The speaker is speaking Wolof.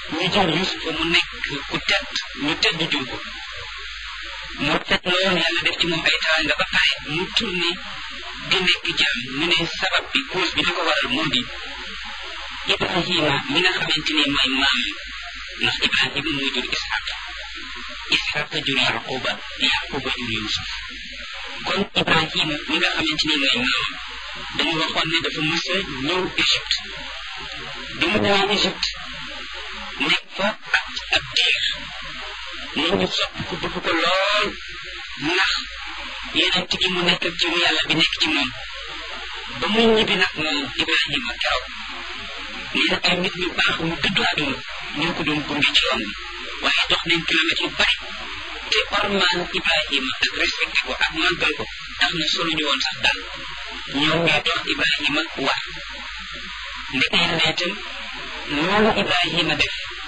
ñu jël Yuusufa mu nekk ku tedd ñu tedd jur ko mu tedd lool yàlla def ci moom ay teraanga ba pare mu tourné di nekk jaam ñu ne sabab bi cause bi li ko waral moo di Ibrahima mi nga xamante ni mooy maam ndax Ibrahima mooy jur Ishaq Ishaq jur Yaquba Yaquba jur Yusuf kon Ibrahima mi nga xamante ni mooy maam dañu waxoon ne dafa mës a ñëw Égypte bi mu ñëwee Égypte nekk fa ak ab diir nit ñi sopp ko bëgg ko lool ndax yeneen gi mu nekk ak jiwu yàlla bi nekk ci moom ba muy ñibbi nag moom Ibrahima keroog nee na ay nit ñu baax ñu dëddu àdduna ñoo ko doon gunge ci yoon bi waaye dox nañ kilomètres yu bari te ormaan Ibrahima ak respecté ko ak màggal ko tax na solo ñu woon sax dal ñoom ñooy dox Ibrahima war ndeke yàlla itam loolu Ibrahima def